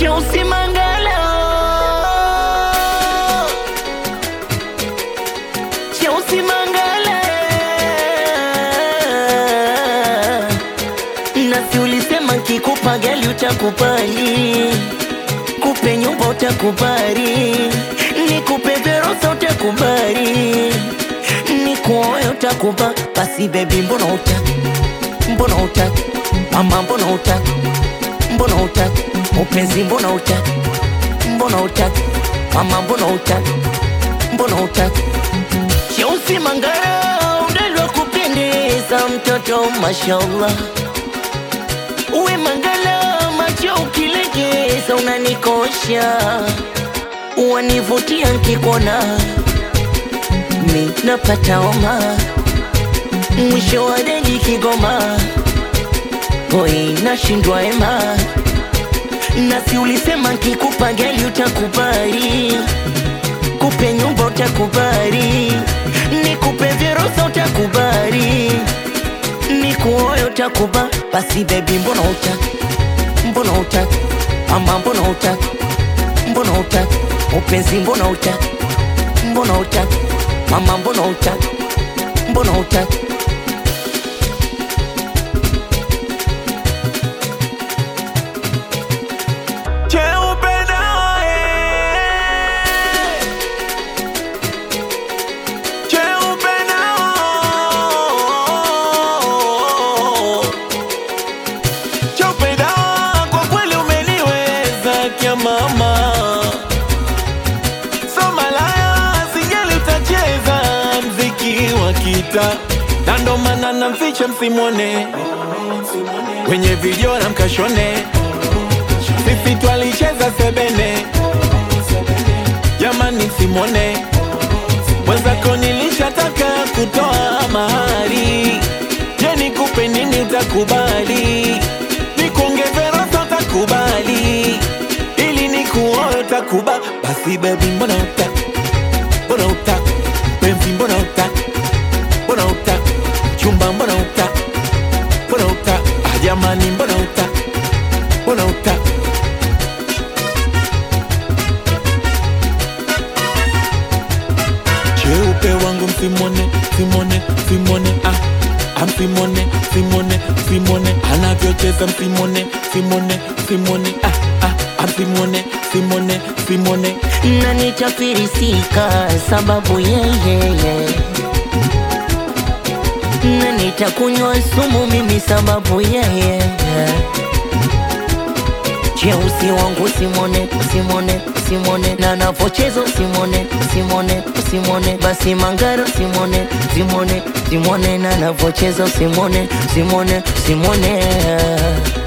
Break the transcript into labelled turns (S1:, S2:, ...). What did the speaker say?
S1: Cheusi Mangala, Cheusi Mangala, nasi ulisema kikupa gali utakubali, kupe nyumba utakubali, nikupe verosa utakubali, nikuoe utakuba. Basi bebi, mbona utaki, mbona utaki, mama, mbona utaki, mbona utaki, upenzi, mbona utaki, mbona utaki, mama, mbona utaki, mbona utaki Cheusi Mangara, udalwa kupendeza, mtoto mashallah. Uwe Mangala, macho ukilegeza unanikosha, wanivutia nkikuona, mi napata homa, mwisho wa deli Kigoma, hoi nashindwa ema, nasi ulisema nkikupa gali utakubali kupe nyumba utakubali, nikupe virusa utakubali, nikuoe utakuba. Basi bebi, mbona utaki, mbona utaki, mama, mbona utaki, mbona utaki, upenzi, mbona utaki, mbona utaki, mama, mbona utaki, mbona utaki
S2: Cheupe nawe, cheupe nao, cheupe nao, kwa kweli umeniweza kia mama, so malaya sijali utacheza mziki wa kita, na ndo maana namficha msimwone kwenye video na mkashone sisi twalicheza sebene, jamani, simone mwenzako, nilishataka kutoa mahari. Je, nikupe nini utakubali? Nikuongeze rosa utakubali? Ili nikuoe utakuba? Basi baby, mbona utaki, mbona utaki penzi, mbona utaki, mbona utaki chumba, mbona utaki, mbona utaki ah, jamani, mbona utaki, mbona utaki cheupe wangu msimone simone simone ah ah, msimone simone simone anavyocheza msimone simone simone ah ah ah, msimone simone simone
S1: na nitafirisika sababu yeyeye, na nitakunywa sumu mimi sababu yeye. Cheusi wangu simone, simone, simone, na navochezo simone, simone, simone, basi Mangara simone, simone, simone, na navochezo simone, simone, simone